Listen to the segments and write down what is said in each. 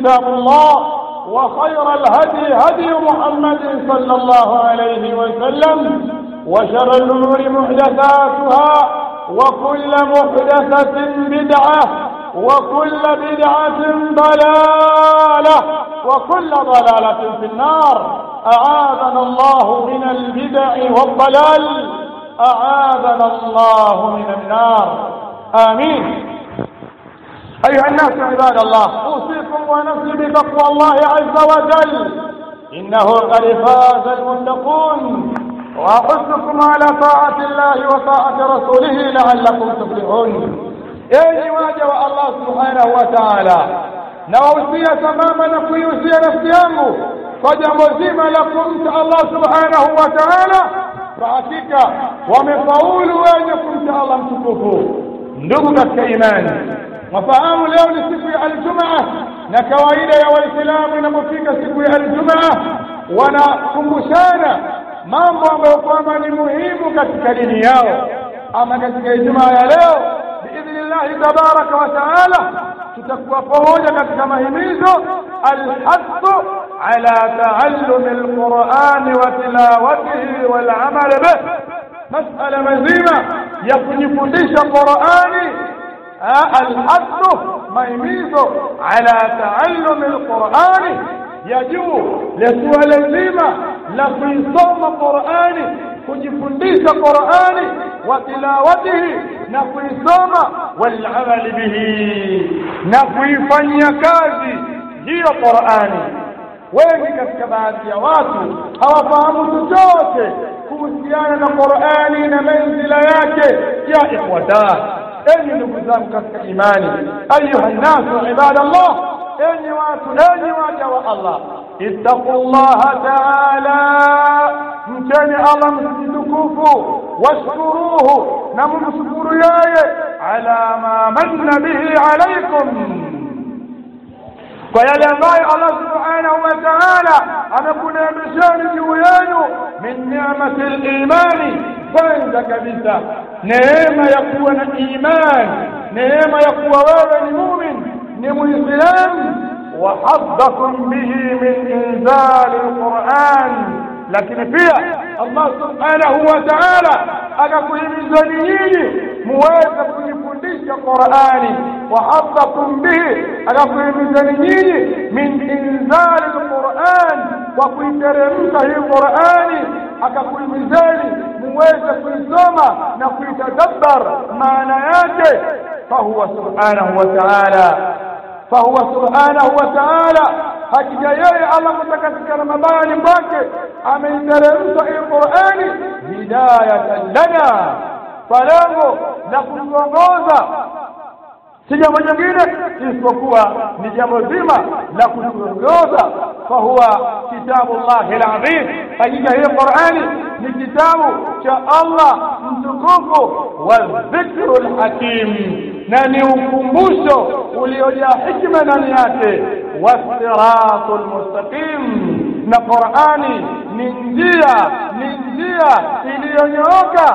كتاب الله وخير الهدي هدي محمد صلى الله عليه وسلم وشر الأمور محدثاتها وكل محدثة بدعة وكل بدعة ضلالة وكل ضلالة في النار أعاذنا الله من البدع والضلال أعاذنا الله من النار آمين أيها الناس عباد الله أوصيكم ونفسي بتقوى الله عز وجل إنه قد فاز المتقون وأحثكم على طاعة الله وطاعة رسوله لعلكم تفلحون enyi waja wa Allah subhanahu wa ta'ala nawahusia sambamba na kuihusia nafsi yangu kwa jambo zima la kumcha Allah subhanahu wa ta'ala kwa hakika wamefaulu wenye kumcha Allah mtukufu ndugu katika imani wafahamu leo ni siku ya aljumaa na kawaida ya waislamu inapofika siku ya aljumaa wanakumbushana mambo ambayo kwamba ni muhimu katika dini yao ama katika ijumaa ya leo biidhnillahi tabaraka wa taala tutakuwa pamoja katika mahimizo alhathu ala taallumi alqurani wa tilawatihi walamal bih masala mazima ya kujifundisha qurani alhathu mahimizo ala taallumi alqurani ya juu la suala zima la kuisoma qurani kujifundisha qurani wa tilawatihi na kuisoma walamali bihi na kuifanyia kazi hiyo qurani wengi katika baadhi ya watu hawafahamu chochote kuhusiana na qurani na manzila yake ya ikhwata enyi ndugu zangu katika imani ayuha nnasu ibadallah enyi watu enyi waja wa allah ittaqu llaha taala mcheni allah mtukufu washkuruhu na mumshukuru yeye ala ma manna bihi alaikum kwa yale ambayo allah subhanahu wa taala amekuneemesheni juu yenu min ni'mati limani kwanza kabisa neema ya kuwa na imani neema ya kuwa wewe ni mumin ni muislamu وحظكم به من إنزال القرآن lakini pia Allah subhanahu wa ta'ala akakuhimizani nyinyi muweze kujifundisha Qur'ani wa hadhakum bihi akakuhimizani nyinyi min inzali alquran kwa kuiteremsha hii Qur'ani akakuhimizani muweze kuisoma na kuitadabbar maana yake fahuwa subhanahu wa ta'ala فهو سبحانه وتعالى hakika yeye Allah mtakatikana mabani kwake ameiteremsha hii Qur'ani hidayatan lana kwa lengo la kutuongoza si jambo jingine isipokuwa ni jambo zima la kutuongoza fahuwa kitabu llahi alazim hakika hii Qur'ani ni kitabu cha Allah mtukufu wa dhikru alhakim na ni ukumbusho uliojaa hikma ndani yake wasiratu lmustaqim na qurani ni njia ni njia iliyonyooka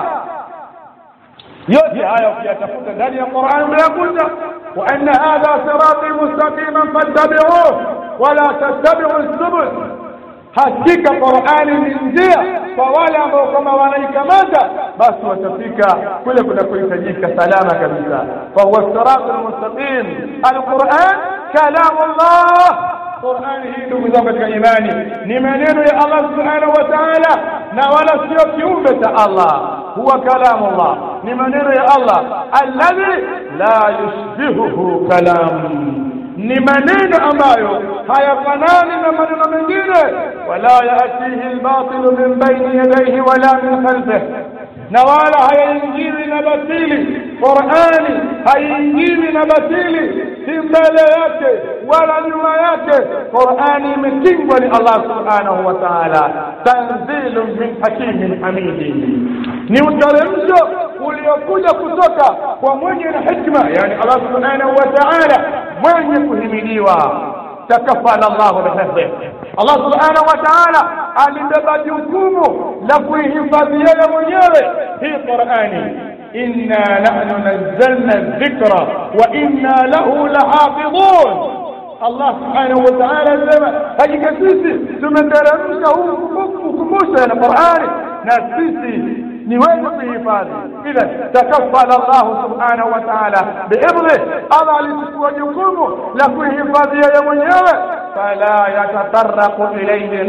yote haya ukiyatafuta ndani ya qurani unayakuta wa anna hadha sirati mustaqiman fattabiuh wala tattabiu subul hakika qurani ni njia kwa wale ambao kama wanaikamata basi watafika kule kunakohitajika salama kabisa fahuwa siratu lmustaqim alquran kalamu llah qurani hii ndugu zangu katika imani ni maneno ya allah subhanahu wa taala na wala sio kiumbe cha allah huwa kalamu llah ni maneno ya allah alladhi la yushbihuhu kalamu ni maneno ambayo hayafanani na maneno mengine wala yatihi lbatilu min baini yadayhi wala min khalfih na wala hayaingiwi na batili qurani haiingiwi na batili si mbele yake wala nyuma yake qurani imekingwa ni allah subhanahu wa taala tanzilun min hakimin hamidin ni uteremsho uliokuja kutoka kwa mwenye na hikma yani allah subhanahu wa taala mwenye kuhimidiwa takafala llahu bihifdhih allah subhanahu wa taala alibeba jukumu la kuihifadhi yeye mwenyewe hii qurani inna nahnu nazzalna dhikra wa inna lahu lahafidhun Allah subhanahu wa ta'ala anasema hakika sisi tumeteremsha huu ukumbusho na Qur'ani na sisi ni wewe kuhifadhi idha takaffala Allah subhanahu wa ta'ala biibri Allah alichukua jukumu la kuhifadhi yeye mwenyewe fala yatataraqu ilayhi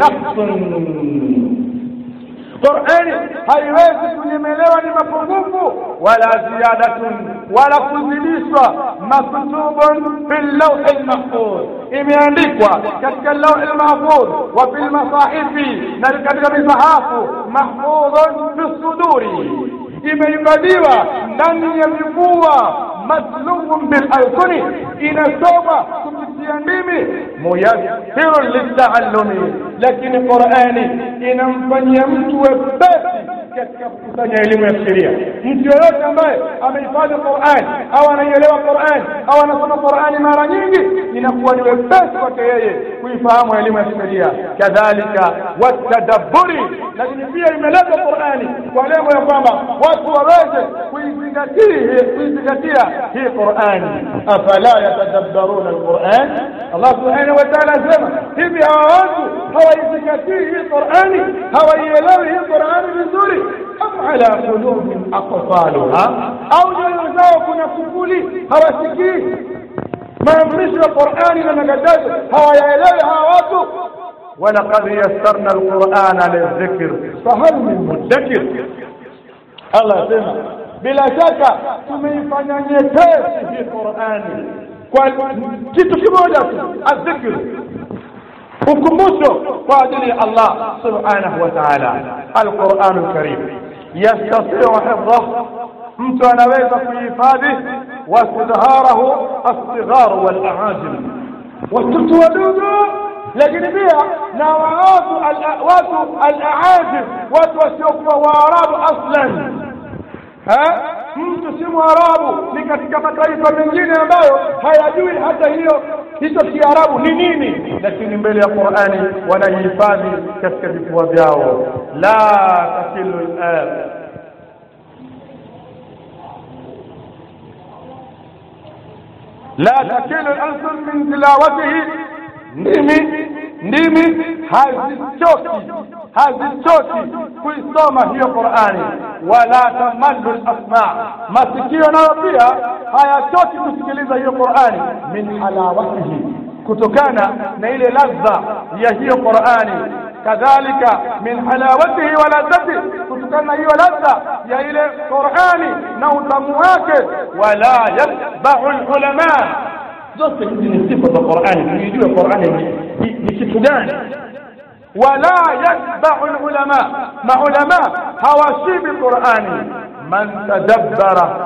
nafsun Qur'ani haiwezi kunyemelewa ni mapungufu wala ziyadatun wala kuzidishwa maktubun fil lawh mahfuz imeandikwa katika lawh mahfuz wa fil masahifi na katika misahafu mahfuzun fi suduri imehifadhiwa ndani ya vifua matlubun bil alkuni inasoma kupitia ndimi muyassirun litaallumi lakini qurani inamfanyia mtu wepesi katika kukusanya elimu ya sheria mtu yoyote ambaye amehifadhi Qur'an au anaielewa Qur'an au anasoma Qur'ani mara nyingi inakuwa ni wepesi kwake yeye kuifahamu elimu ya sheria kadhalika watadabburi lakini pia imeletwa Qur'ani kwa lengo ya kwamba watu waweze kuizingatia kuizingatia hii Qur'ani afala yatadabbaruna alquran Allah subhanahu wa ta'ala asema hivi hawa watu hawaizingatii hii Qur'ani hawaielewi hii Qur'ani vizuri am ala qulubin aqfaluha au nyoyo zao kuna kufuli hawasikii maamrisho ya Qur'ani na makatazo hawayaelewi hawa watu ولقد يسرنا القرآن للذكر فهل من مدكر الله يسمع bila shaka tumeifanya nyepesi hii Qur'ani kwa kitu kimoja tu adhikr ukumbusho kwa ajili ya Allah subhanahu wa ta'ala al-Qur'an al-Karim yastati'u hifdhahu mtu anaweza kuhifadhi wastidharahu as-sighar wal-a'ajim watoto wadogo lakini pia na watu watu al-a'ajim watu wasiokuwa waarabu aslan ha mtu si mwarabu ni katika mataifa mengine ambayo hayajui hata hiyo hicho kiarabu ni nini lakini mbele ya qurani wanahifadhi katika vifua vyao la takilu la takilu alsun min tilawatihi ndimi ndimi hazichoki hazichoki kuisoma hiyo Qur'ani wala tamallu al-asma masikio nayo pia hayachoki kusikiliza hiyo Qur'ani min halawatihi kutokana na ile ladha ya hiyo Qur'ani kadhalika min halawatihi wa ladhati kutokana na hiyo ladha ya ile Qur'ani na utamu wake wala yatba'u al-ulama zote hizi ni sifa za Qur'ani tuijue Qur'ani ni kitu gani wala yatba'u ulama maulama hawashibi Qur'ani man tadabbara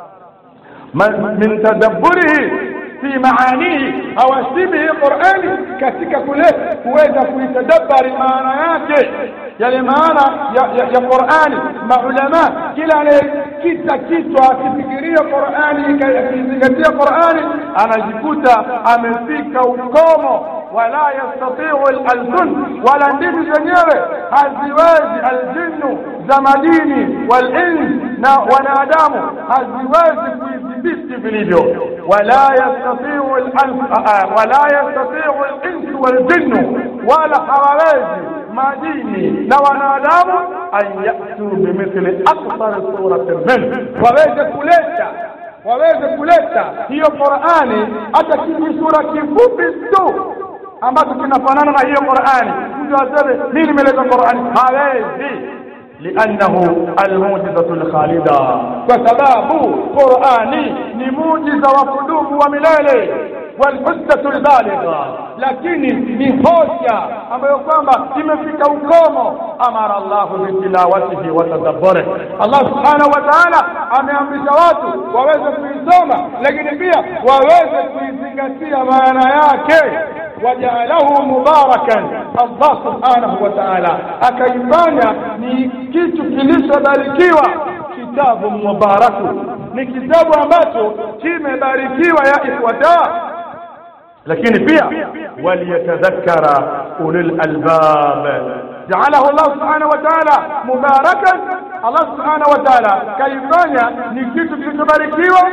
man min tadabburihi fi maanihi hawashibi Qur'ani katika kule kuweza kuitadabbari maana yake yale maana ya, ya, ya Qur'ani maulama kila anayekita kichwa akifikiria Qur'ani akizingatia Qur'ani anajikuta amefika ukomo wala yastati'u al-alsun wala ndimi zenyewe haziwezi aljinnu za madini walins na wanadamu haziwezi kuidhibiti vilivyo wala yastati'u wala yastati'u al-insu waljinnu wala hawawezi majini na wanadamu an yatu bimithli akthar suratin min waweze kuleta waweze kuleta hiyo Qur'ani hata kijisura kifupi tu ambacho kinafanana na hiyo Qur'ani mtu aseme mimi nimeleta Qur'ani hawezi لأنه الموجزة الخالدة وسباب قرآني نموجز وقدوم وملالي والحجة البالغة lakini ni hoja ambayo kwamba imefika ukomo amara Allahu bitilawatihi wa tadabburi Allah subhanahu wa ta'ala ameamrisha watu waweze kuisoma lakini pia waweze kuizingatia maana yake wajaalahu mubarakan Allah subhanahu wa ta'ala akaifanya ni kitu kilichobarikiwa kitabu mubaraku ni kitabu ambacho kimebarikiwa ya ikhwata lakini pia waliyatadhakkara ulul albab ja'alahu Allah subhanahu wa ta'ala mubarakan Allah subhanahu wa ta'ala kaifanya ni kitu kilichobarikiwa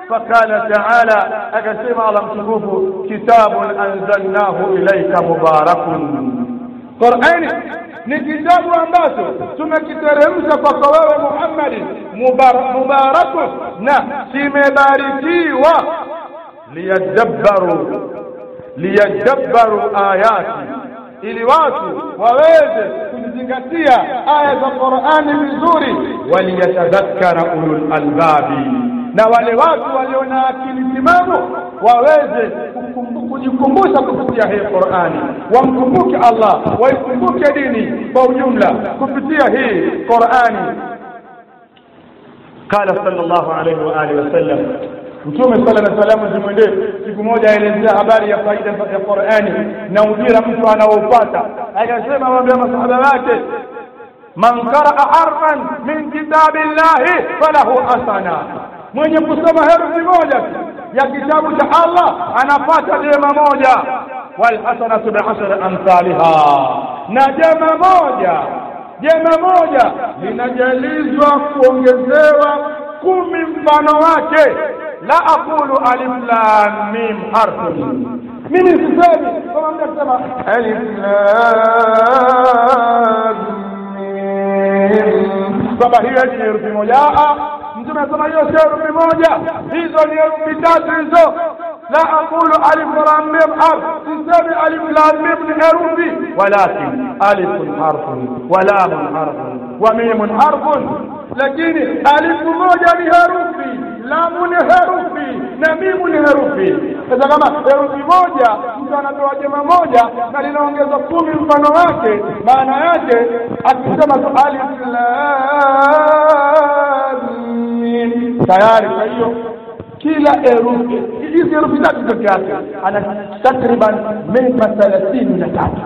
فقال تعالى أكسم على مشكوف كتاب أنزلناه إليك مبارك قرآن ni kitabu ambacho tumekiteremsha kwako wewe Muhammad mubarakun na kimebarikiwa liyadabbaru liyadabbaru ayati ili watu waweze kuzingatia aya za Qur'ani vizuri waliyatadhakkara ulul albabi na wale watu walio na akili timamu waweze kujikumbusha kupitia hii Qur'ani wamkumbuke Allah waikumbuke dini kwa ujumla kupitia hii Qur'ani قال صلى الله عليه وآله وسلم Mtume sala na salamu zimwendee siku moja aelezea habari ya faida ya Qur'ani na ujira mtu anaoupata akasema waambia masahaba wake man qaraa harfan min kitabillahi falahu hasana mwenye kusoma herufi moja ya kitabu cha Allah anapata jema moja wal hasanatu bi'ashri amsalha na jema moja jema moja linajalizwa kuongezewa kumi mfano wake la aqulu alif lam mim harfun mimi sisemi kama mtu akisema alif lam mim kwamba hiyo ni herufi moja mtume anasema hiyo sio herufi moja hizo ni herufi tatu hizo la aqulu alif lam mim harf sisemi alif lam mim ni herufi walakin alif harfun wa lam harfun wa mim harfun lakini alifu moja ni herufi lamu ni herufi na mimu ni herufi sasa kama herufi moja mtu anapewa jema moja na linaongezwa kumi mfano wake maana yake akisema tu alif lam mim tayari kwa hiyo kila herufi hizi herufi tatu peke yake ana takriban mema thelathini na tatu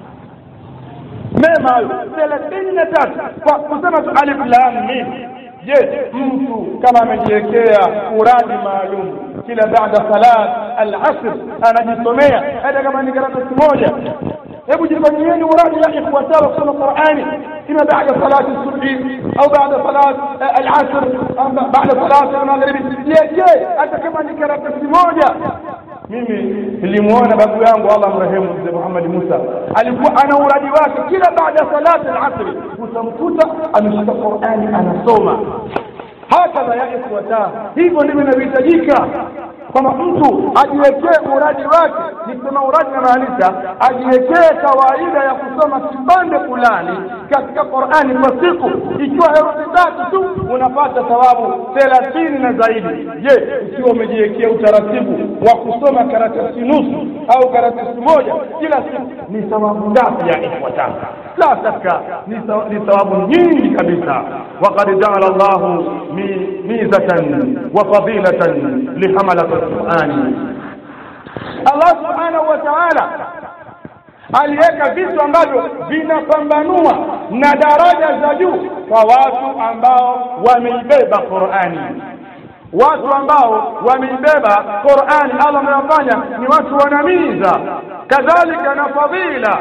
mema hayo thelathini na tatu kwa kusema tu alif lam mim je mtu kama amejiwekea uradi maalum kila baada salat al-asr anajisomea hata kama ni karatasi moja hebu jifanyieni uradi ya ikhwatao kusoma Qur'ani ima baada salati subhi au baada salat al-asr au baada salat al-maghribi je je hata kama ni karatasi moja mimi nilimuona babu yangu Allah mrehemu mzee Muhammad Musa alikuwa ana uradi wake kila baada salati al-asr utamkuta ameshika Qur'ani anasoma hakadha ya ikhwata hivyo ndivyo inavyohitajika kwamba mtu ajiwekee uradi wake nikisema uradi namaanisha ajiwekee kawaida ya kusoma kipande fulani katika Qur'ani kwa siku ikiwa herufi tatu tu unapata thawabu thelathini na zaidi je ukiwa umejiwekea utaratibu wa kusoma karatasi nusu au karatasi moja kila siku ni thawabu ngapi ya ikhwataka la shaka ni thawabu nyingi kabisa وقد جعل الله ميزة وفضيلة لحملة القرآن الله سبحانه وتعالى aliweka vitu ambavyo vinapambanua na daraja za juu kwa watu ambao wameibeba Qur'ani watu ambao wameibeba Qur'ani Allah amewafanya ni watu wanamiza kadhalika na fadhila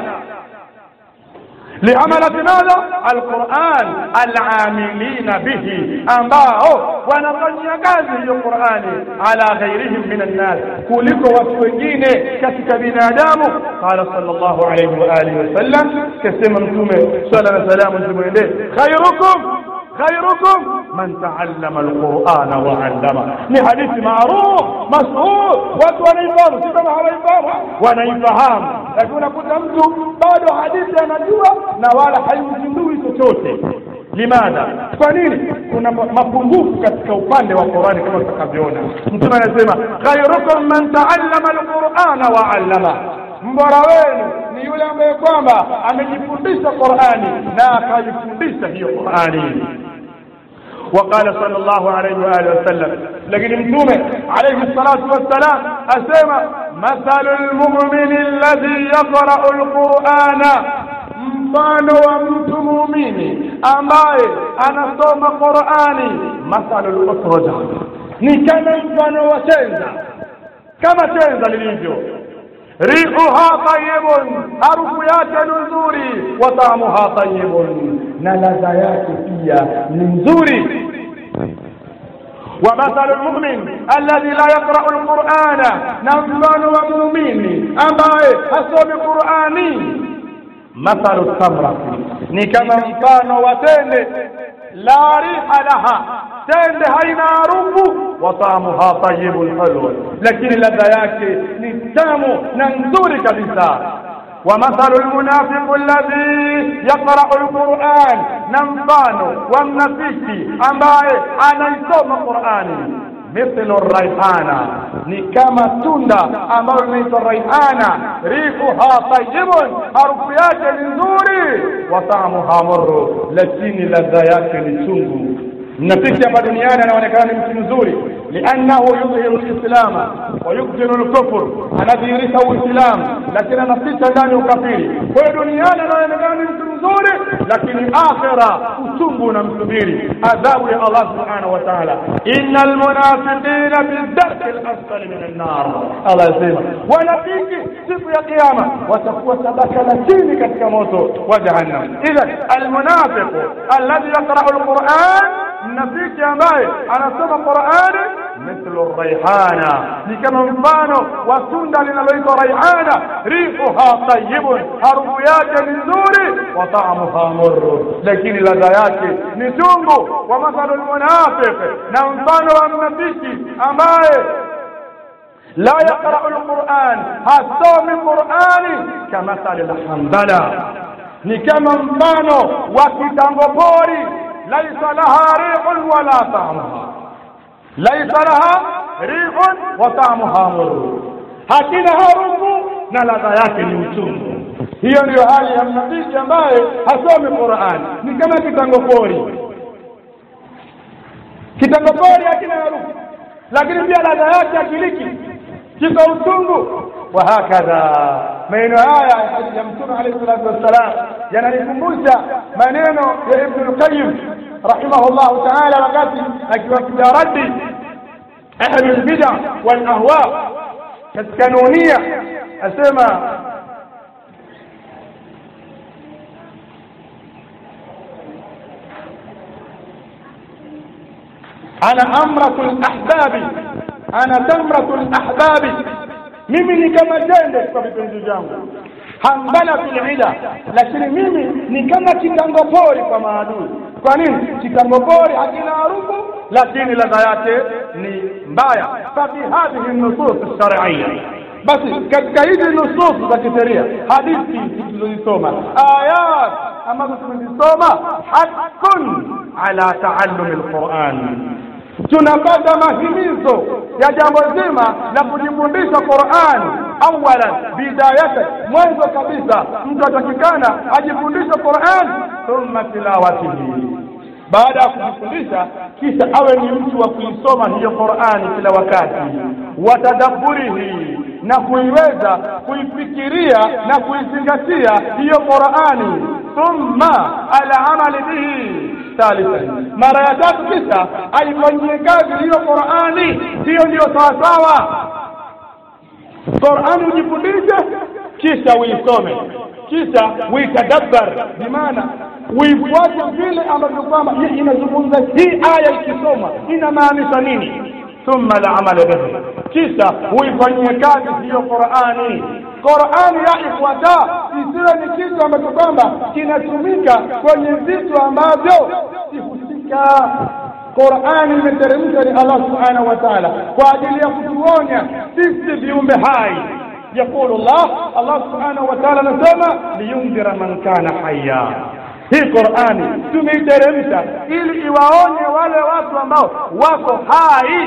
لعملة ماذا القرآن العاملين به ambao wanafanyia kazi hiyo Qur'ani ala ghairihim min an-nas kuliko watu wengine katika binadamu qala sallallahu alayhi wa alihi wasallam kasema mtume swalla na salamu zimwendee khairukum khairukum man taallama alqur'ana wa 'allama ni hadithi maruf mashhur watu wanaifahamu si kama hawaifahamu wanaifahamu lakini unakuta mtu bado hadithi anajua na wala haimzindui chochote limadha kwa nini kuna mapungufu katika upande wa Qur'ani kama tutakavyoona mtume anasema khairukum man taallama alqur'ana wa 'allama mbora wenu ni yule ambaye kwamba amejifundisha Qur'ani na akajifundisha hiyo Qur'ani وقال صلى الله عليه وآله وسلم لكن متومة عليه الصلاة والسلام أسمى مثل المؤمن الذي يقرأ القرآن mfano wa mtu muumini ambaye anasoma Qur'ani mathalu al-usraja ni kama mfano wa tenza kama tenza lilivyo rihuha tayyibun harufu yake ni nzuri wa taamuha tayyibun na ladha yake pia ni nzuri ومثل المؤمن الذي لا يقرأ القرآن نمبان ومؤمن أما أصوم قرآني مثل التمرة ni kama mfano wa tende la riha laha tende haina harufu wa taamuha tayibun halwa lakini ladha yake ni tamu na nzuri kabisa ومثل المنافق الذي يقرأ القرآن نمبان والنفيك أمباي أنا يسوم القرآن مثل الريحانة ni kama tunda ambalo linaitwa raihana rihuha tayibun harufu yake ni nzuri wa taamuha murru lakini ladha yake ni chungu mnafiki hapa duniani anaonekana ni mtu mzuri liannahu yudhiru lislama wa yubtinu lkufur anadhihirisha uislamu lakini anaficha ndani ukafiri kwa hiyo duniani anaonekana ni mtu mzuri lakini akhira uchungu unamsubiri adhabu ya allah subhanahu wa taala ina almunafiqina fi darki lasfali min annar allah asema wanafiki siku ya kiama watakuwa tabaka la chini katika moto wa jahannam idhan almunafiqu alladhi yaqrau lquran mnafiki ambaye anasoma qurani mithlu raihana ni kama mfano wa tunda linaloitwa raihana rihuha tayibun harufu yake ni nzuri wa taamuha murru lakini ladha yake ni chungu wa mathalu lmunafiq na mfano wa mnafiki ambaye لا يقرأ القرآن هصوم القرآن كمثل الحنظلة ni kama mfano wa kitango pori laisa laha rihun wala taamuha laisa laha rihun wa taamuha murru hakina harufu na ladha yake ni uchungu hiyo ndiyo hali ya mnafiki ambaye hasomi Qur'an ni kama kitango pori kitango pori hakina harufu lakini pia ladha yake akiliki kiko uchungu wa hakadha maneno haya ya mtume alayhi salatu wassalam yananikumbusha maneno ya ibn al-qayyim rahimahullah ta'ala wakati akiwapiga radi ahli al-bid'a wal ahwa katika nunia asema ana amratul ahbabi ana tamratul ahbabi mimi ni kama tende kwa vipenzi vyangu hambala fil ila lakini mimi ni kama kitango pori kwa maadui kwa nini kitango pori hakina harufu lakini ladha yake ni mbaya fafi hadhihi nusus shar'iyya basi katika hizi nusus za kisheria hadithi tulizosoma ayat ambazo tumezisoma haqqun ala taallumi alquran tunapata mahimizo ya jambo zima la kujifundisha Qur'an awalan bidayata mwanzo kabisa mtu atakikana ajifundishe Qur'an thumma tilawatihi baada ya kujifundisha kisha awe ni mtu wa kuisoma hiyo Qur'ani kila wakati watadabburihi na kuiweza kuifikiria na kuizingatia hiyo Qur'ani thumma ala amali bihi thalithan mara ya tatu kisha aifanyie kazi hiyo Qur'ani hiyo ndiyo sawasawa Qur'ani ujifundishe kisha uisome kisha uitadabbar bimaana uifuate vile ambavyo kwamba inazungumza hii aya ikisoma inamaanisha nini thumma la amala bihi kisha uifanyie kazi hiyo Qur'ani Qur'ani ya ifuata isiwe ni kitu ambacho kwamba kinatumika kwenye vitu ambavyo sihusika Qur'ani imeteremshwa ni Allah subhanahu wa ta'ala kwa ajili ya kutuonya sisi viumbe hai يقول الله الله سبحانه وتعالى نسمى لينذر من كان حيا hii Qur'ani tumeiteremsha ili iwaonye wale watu ambao wako hai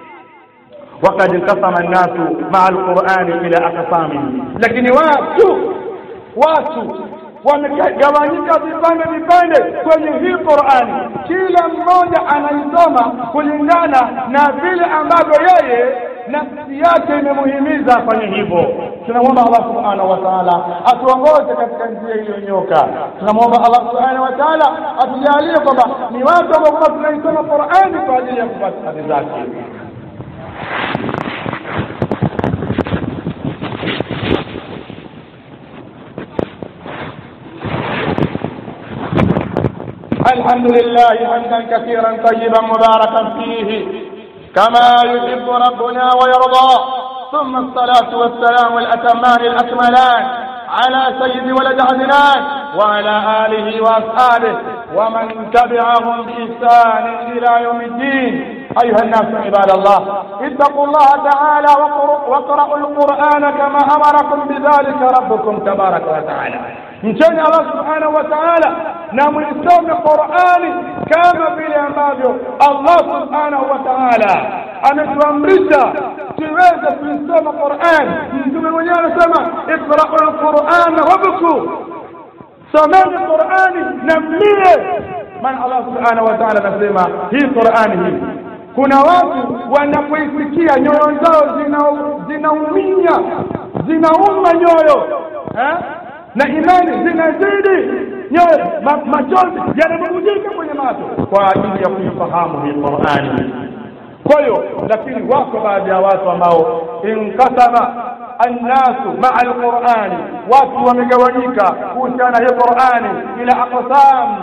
وقد انقسم الناس مع القرآن إلى أقسام lakini watu watu wamegawanyika vipande vipande kwenye hii Qur'ani kila mmoja anaisoma kulingana na vile ambavyo yeye nafsi yake imemuhimiza afanye hivyo tunamwomba Allah subhanahu wa ta'ala atuongoze katika njia iliyonyoka tunamwomba Allah subhanahu wa ta'ala atujalie kwamba ni watu ambao tunaisoma Qur'ani kwa ajili ya kupata hadi zake الحمد لله حمدا كثيرا طيبا مباركا فيه كما يحب ربنا ويرضى ثم الصلاة والسلام الأتمان الأكملان على سيد ولد عدنان وعلى آله وأصحابه ومن تبعهم بإحسان إلى يوم الدين أيها الناس عباد الله اتقوا الله تعالى واقرأوا القرآن كما أمركم بذلك ربكم تبارك وتعالى mcheni allah subhanahu wa taala na mlisome qurani kama vile ambavyo allah subhanahu wa taala ametuamrisha tuweze kuisoma qurani mtume mwenyewe anasema iqrau lqurana wabku someni qurani na mlie maana allah subhanahu wa taala anasema hii qurani hii kuna watu wanapoisikia nyoyo zao zinaumia zinauma nyoyo eh? na imani zinazidi nyoyo machozi yanabubujika kwenye macho kwa ajili ya kuifahamu hii qurani kwa hiyo lakini wako baadhi ya watu ambao inkasama annasu maa alqurani watu wamegawanyika kuhusiana hii qurani ila aqsam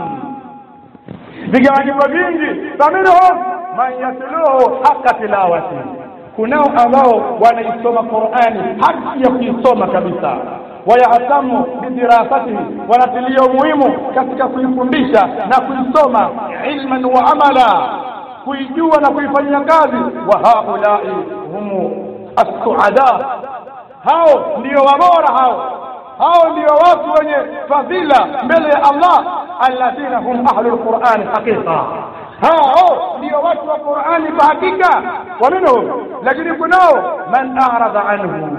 vigawanyiko vingi faminhum man yatluhu haqa tilawati kunao ambao wanaisoma qurani haki ya kuisoma kabisa wayahtamu bidirasatihi wanatilia umuhimu katika kuifundisha na kuisoma ilman wa amala kuijua na kuifanyia kazi wa haulai humu assuada hao ndio wabora hao hao ndio watu wenye fadhila mbele ya allah alladhina hum ahlu lqurani haqiqa hao ndio watu wa qurani kwa hakika wa minhum lakini kunao man aradha anhu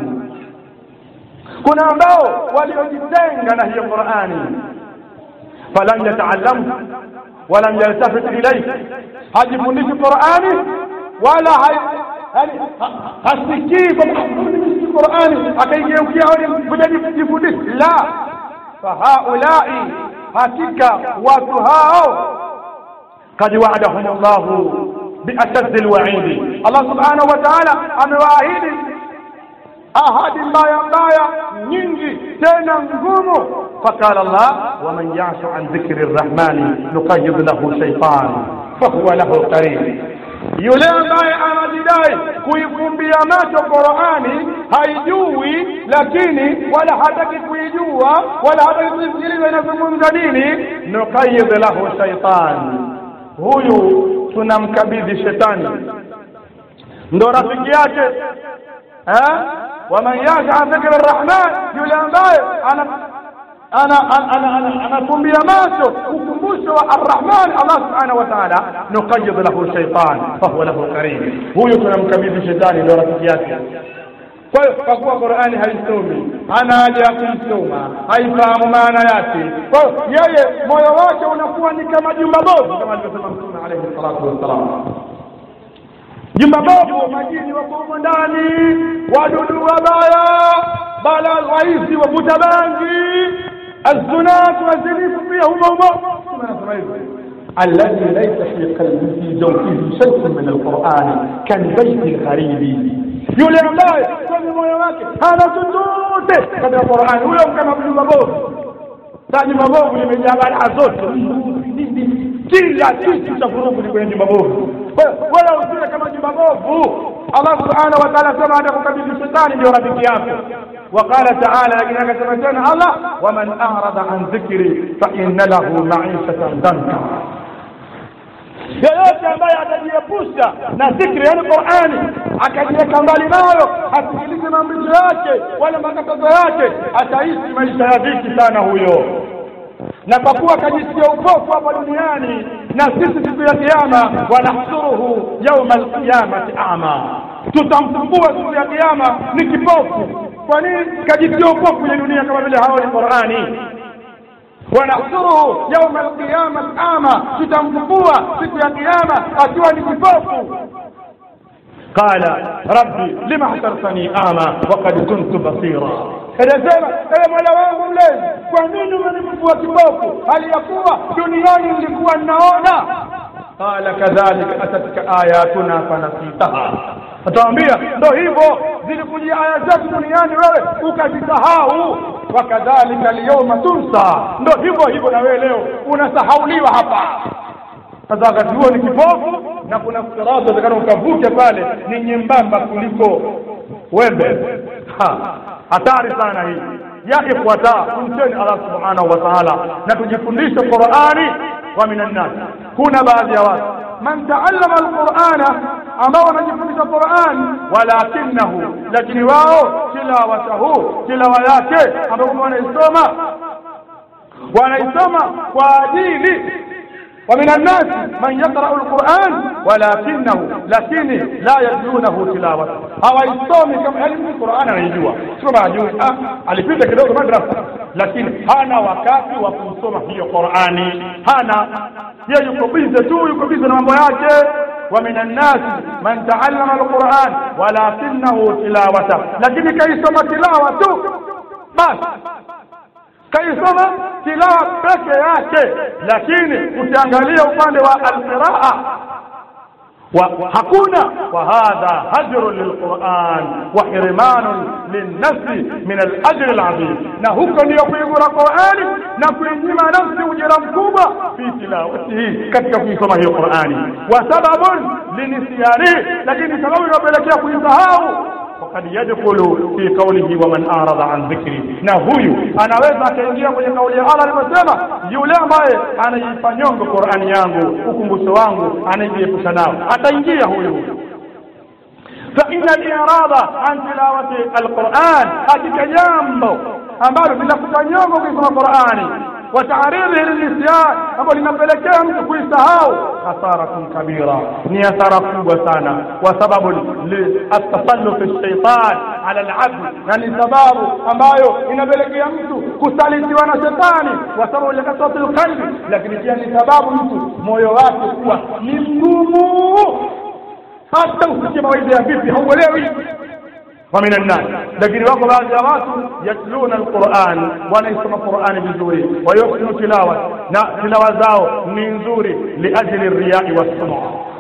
kuna ambao waliojitenga na hiyo qurani falam yataallamu walam yaltafit ilayhi hajifundishi qurani wala yani hasikii qurani akaigeukia kujifundisha la fahaulai hakika watu hao kad waadahum llahu biashaddi lwaidi allah subhanahu wa taala amewaahidi ahadi mbaya mbaya nyingi tena ngumu faqala Allah waman yashu an dhikri rrahmani nuqayyid lahu shaytan fahuwa lahu qarin yule ambaye anajidai kuifumbia macho Qur'ani haijui lakini wala hataki kuijua wala hataki kuisikiliza inazungumza nini nuqayyid lahu shaytan huyu tunamkabidhi shetani ndo rafiki yake eh waman yasha an dhikri rrahman yule ambaye ana anafumbia macho ukumbusho wa arrahman allah subhanahu wa taala nuqayid lahu shaitan fahuwa lahu karim huyu tunamkabidhi shetani ndio rafiki yake kwa hiyo kwa kuwa qurani haisomi hana haja ya kuisoma haifahamu maana yake kwa hiyo yeye moyo wake unakuwa ni kama jumba bovu kama alivyosema mtume alaihi salatu wassalam jumba bovu majini wako humo ndani wadudu wabaya bala waizi wavuta bangi الزنات والزنيف فيه هم هم الذي ليس في قلبه في جوفه شيء من القرآن كالبيت الغريب yule ambaye kwenye moyo wake hana chochote katika Qur'ani, huyo kama jumba bovu. Sasa jumba bovu limejaa balaa zote, kila kitu cha vurugu ni kwenye jumba bovu. Wala usiwe kama jumba bovu. Allah subhanahu wa ta'ala sema atakukabidhi shetani ndio rafiki yako. وقال تعالى لكن كما تنا الله ومن أعرض عن ذكري فإن له معيشة ضنكا yoyote ambaye atajiepusha na dhikri yani qurani akajiweka mbali nayo asikilize maamrisho yake wala makatazo yake ataishi maisha ya dhiki sana huyo na kwa kuwa akajisikia upofu hapa duniani na sisi siku ya kiama wanahsuruhu yauma alqiyamati ama tutamfumbua siku ya kiama ni kipofu kwa nini kajisikia upofu kwenye dunia kama vile haoni qurani wanahsuruhu yauma alqiyama ama tutamfumbua siku ya kiama akiwa ni kipofu qala rabbi lima hasartani ama wakad kuntu basira anasema ewe mola wangu mlezi kwa nini umenifufua kipofu hali ya kuwa duniani nilikuwa ninaona qala kadhalika atatka ayatuna fanasitaha atawambia ndo hivyo zilikujia aya zetu duniani wewe ukazisahau wakadhalika lyauma tunsa ndo hivyo hivyo na wewe leo unasahauliwa hapa sasa wakati huo ni kipofu na kuna sirati utakana ukavuke pale ni nyembamba kuliko wembe Ha, hatari sana hii ya ikhwata tumcheni Allah subhanahu wa ta'ala na tujifundishe Qur'ani wa minan nas kuna baadhi ya watu man taallama alqur'ana ambao wanajifundisha Qur'an walakinahu lakini wao tilawatahu tilawa yake ambao wanaisoma wanaisoma kwa ajili ومن الناس من يقرأ القرآن ولكنه لكن لا يتلونه تلاوة hawaisomi kama yani Qur'an anaijua sio majui ah alipita kidogo madrasa lakini hana wakati wa kusoma hiyo Qur'ani hana yeye yuko bize tu yuko bize na mambo yake ومن الناس من تعلم القرآن ولكنه تلاوته lakini kaisoma tilawa tu basi kaisoma tilawa peke yake lakini ukiangalia upande wa alqiraa wa hakuna wa hadha hajrun lilquran wa hirmanun linnafsi min alajri alazim na huko ndiyo kuigura qurani na kuinyima nafsi ujira mkubwa fi tilawatihi katika kuisoma hiyo qurani wa sababun linisyanihi lakini sababu inayopelekea kuisahau وقد يدخل في قوله ومن أعرض عن ذكري na huyu anaweza akaingia kwenye kauli ya Allah aliposema yule ambaye anaipa nyongo Qur'ani yangu ukumbusho wangu anajiepusha nao ataingia huyu فإن الإعراض عن تلاوة القرآن hakika jambo ambalo linakuta nyongo kusoma Qur'ani وتعريضه للنسيان ambalo linapelekea mtu kuisahau hasaratun kabira ni hasara kubwa sana wa sababu atasallufi shaitan ala alabd na ni sababu ambayo inapelekea mtu kusalitiwa na shetani wa sababu likasati alqalbi lakini pia ni sababu mtu moyo wake kuwa ni mgumu hata usikie mawaidha ya vipi hauelewi ومن الناس لكن wako baadhi ya watu yatluna alquran wanaisoma qurani vizuri wayusinu tilawa na tilawa zao ni nzuri liajli riyai wassuma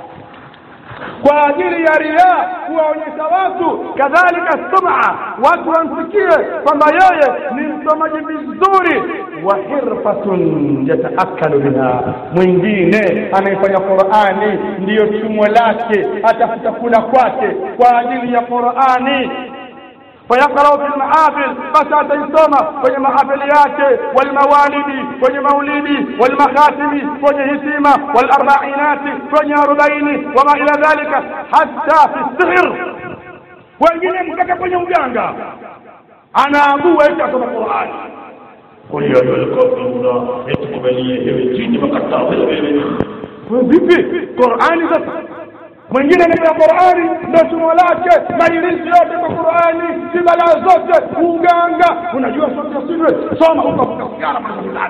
kwa ajili ya riya kuwaonyesha watu kadhalika suma watu wamsikie kwamba yeye ni msomaji vizuri wa hirfatun yataakalu biha mwingine anayefanya qurani ndiyo chumo lake atafuta kula kwake kwa ajili ya qurani فيقرأ في المحافل بس ataisoma kwenye mahafili yake walmawalidi kwenye maulidi walmakhatimi kwenye hitima walarbainati kwenye arobaini wama ila dhalika hata fi sihr wengine mpaka kwenye uganga anaabua eti asoma qurani قل يا أيها الكافرون اتقبلي ewe jini makataa wewe vipi qurani sasa mwingine anapewa Qur'ani ndio somo lake mailisi yote kwa Qur'ani si balaa zote uganga unajua sote sivyo soma utafuta sigara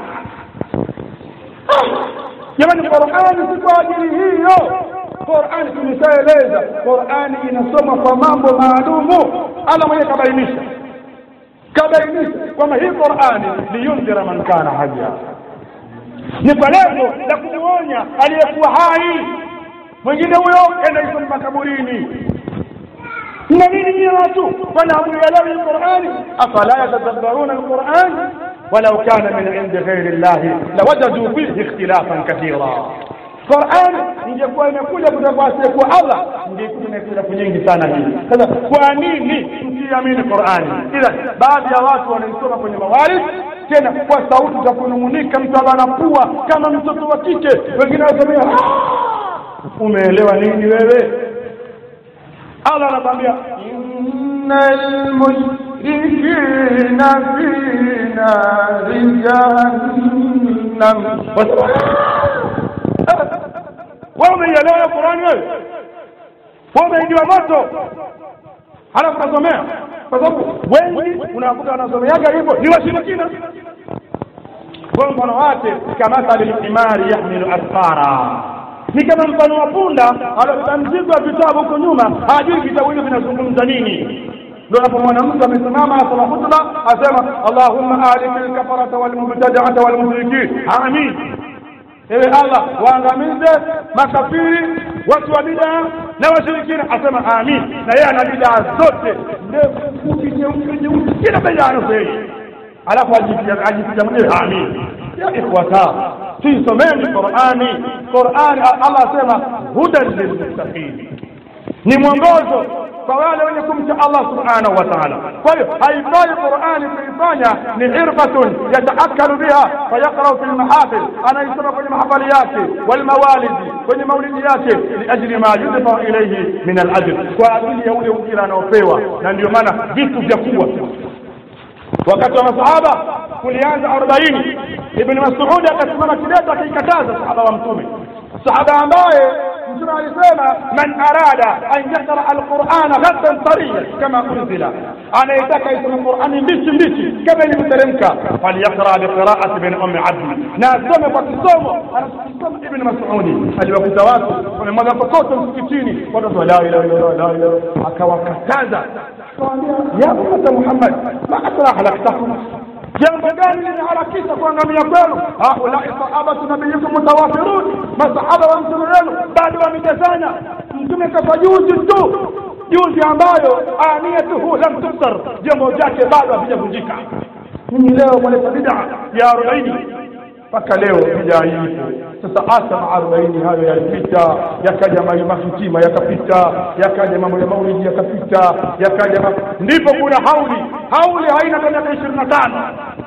jamani Qur'ani si kwa ajili hiyo Qur'ani tumeshaeleza Qur'ani inasoma kwa mambo maalumu Allah mwenyewe kabainisha kabainisha kwamba hii Qur'ani liyundhira man kana haya ni kwa lengo la kumuonya aliyekuwa hai mwingine huyo enda isoma makaburini na nini nyie watu wala hamuelewi Qur'ani afala yatadabbaruna alquran ولو كان من عند غير الله لوجدوا فيه اختلافا كثيرا Qur'an ingekuwa imekuja kutoka kwa asiyekuwa Allah ingekuwa na ikhtilafu nyingi sana hii. Sasa kwa nini msiamini Qur'ani? Ila baadhi ya watu wanaisoma kwenye mawalid tena kwa sauti za kunung'unika, mtu anapua kama mtoto wa kike, wengine wanasema umeelewa nini wewe allah anakwambia innal mushrikina fi nari jahannam wewe umeielewa qurani wewe wewe umeingiwa moto halafu unasomea kwa sababu wengi unakuta wanasomeaga hivyo ni washirikina kwa mfano wake kamathali lhimari yahmilu asfara ni kama mfano wa punda alobeba mzigo wa vitabu huko nyuma hajui vitabu hivyo vinazungumza nini ndio unapomwona mtu amesimama asoma hutuba asema allahumma aliki lkafarata walmubtadaata walmushrikin amin ewe allah waangamize makafiri watu wa bidaa na washirikina asema amin na yeye ana bidaa zote ndefu fupi nyeusi nyeusi kila bidaa anasema alafu ajipiga mwenyewe amin ya ikhwata tuisomeni qurani qurani allah asema hudan lilmuttaqin ni mwongozo kwa wale wenye kumcha allah subhanahu wa taala kwa hiyo haifai qurani kuifanya ni hirfatun yataakalu biha fayaqrau fi lmahafil anaisoma kwenye mahafali yake walmawalidi kwenye maulidi yake liajli ma yudfau ilaihi min alajr kwa ajili ya ule ujira anaopewa na ndio maana vitu vya kubwa wakati wa masahaba kulianza arobaini ibni masudi akasimama kidete akaikataza sahaba wa mtume sahaba ambaye mtume alisema man arada an yaqra alqurana ghaddan tariya kama unzila anayetaka isome qurani mbichi mbichi kama ilivyoteremka falyaqra biqiraati bin ummi abdi na asome kwa kisomo anachokisoma ibni masudi aliwakuta watu wamemwaga kokoto msikitini watoto la ilaha illallah la ilaha akawakataza ya ummata muhammad ma asra halaktakum jambo gani limeharakisha kuangamia kwenu haulai sahabatu nabiyikum mutawafirun masahaba wa mtume wenu bado wamejazana mtume kafa juzi tu juzi ambayo aniyatuhu lam tufsar jambo jake bado havijavunjika mimi leo mwaleta bida ya arobaini mpaka leo bida ipo sasa hasa arobaini hayo yalipita yakaja mahitima yakapita yakaja mambo ya maulidi yakapita yakaja ndipo kuna hauli hauli haina hata miaka ishirini na tano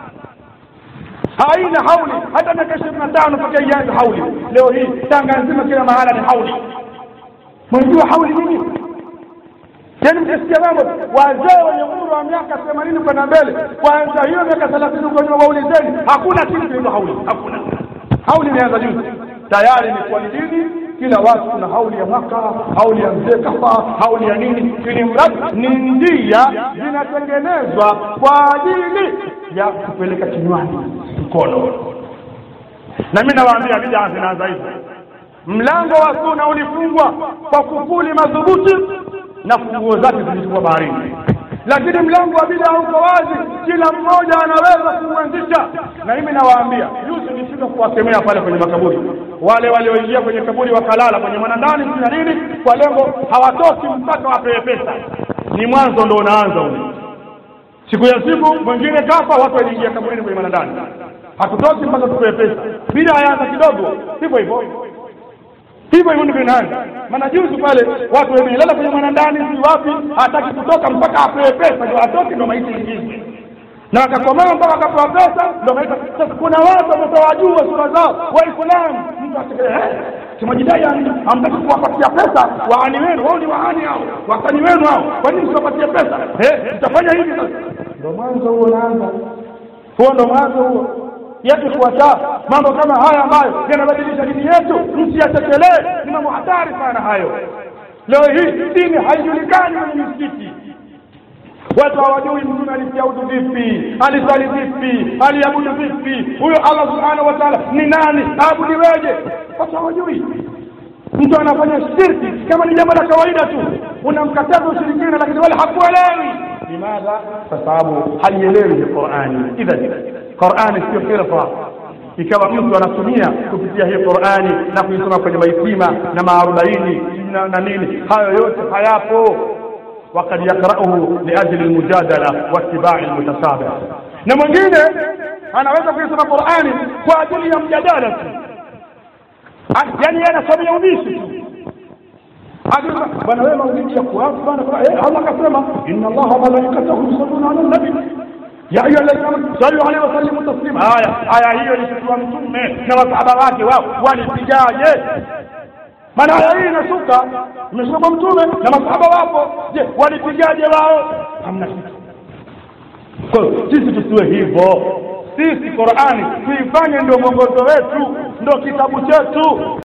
haina hauli hata miaka ishirini na tano mpaka ianze hauli leo hii tanga nzima kila mahala ni hauli mwenjua hauli nini yaani mkisikia mambo wazee wenye umri wa miaka themanini kwenda mbele kwanza hiyo miaka thelathini kwenye waulizeni hakuna kitu kinaitwa hauli hakuna hauli imeanza juzi tayari ni kwa dini kila watu kuna hauli ya mwaka hauli ya mzee kafa hauli ya nini ili mradi ni njia zinatengenezwa kwa ajili ya kupeleka kinywani mkono na mi nawaambia bidaa zinaanza hivyo mlango wa suna ulifungwa kwa kufuli madhubuti na funguo zake zilikuwa baharini lakini mlango wa bidaa uko wazi kila mmoja anaweza kuuanzisha na mimi nawaambia juzi nilifika kuwakemea pale kwenye makaburi wale walioingia kwenye kaburi wakalala kwenye mwanandani na nini kwa lengo hawatoki mpaka wapewe pesa ni mwanzo ndo unaanza ule siku ya siku mwingine kafa watu waliingia kaburini kwenye mwanandani hatutoki mpaka tupewe pesa bila yaanza kidogo hivyo hivyo hivyo hivyo ndivyo inaanza maana juzi pale watu wamelala kwenye mwanandani si wapi hataki kutoka mpaka apewe pesa ndio atoke ndio maisha ingizwe na wakakomaa mpaka wakapewa pesa ndio maisha sasa kuna watu wamewajua sura zao waislamu mtu asike kimajidai hamtaki kuwapatia pesa waani wenu wao ni waani hao wasani wenu hao kwa nini msiwapatie pesa eh mtafanya hivi sasa ndio mwanzo huo unaanza huo ndio mwanzo huo yakifuata mambo kama haya ambayo yanabadilisha dini yetu msiyatekelee ni mambo hatari sana hayo leo hii dini haijulikani kwenye misikiti watu hawajui mtume alisiaudu vipi alisali vipi aliabudu vipi huyo allah subhanahu wa taala ni nani aabudiweje watu hawajui mtu anafanya shirki kama ni jambo la kawaida tu unamkataza ushirikina lakini wala hakuelewi limadha kwa sababu haielewi hii qurani idhan qurani sio firqa ikawa mtu anatumia kupitia hii qurani na kuisoma kwenye maitima na maarobaini na, na nini hayo yote hayapo وقد يقرأه لأجل المجادلة واتباع المتشابه na mwingine anaweza kuisoma qurani kwa ajili ya mjadala tu yaani anasomea ubishi tu bwana wewe maulidi ya kuafu bwana allah akasema inna allaha malaikatahu yusalluna ala nabi ya ayuha alladhina amanu sallu alayhi wa sallimu taslima haya aya hiyo ilishukua mtume na masahaba wake wao walipigaje maana aya hii inashuka imeshuka kwa mtume na masahaba wapo je walipigaje wao hamna kitu kwa hiyo sisi tusiwe hivyo sisi qurani tuifanye ndio mwongozo wetu ndio kitabu chetu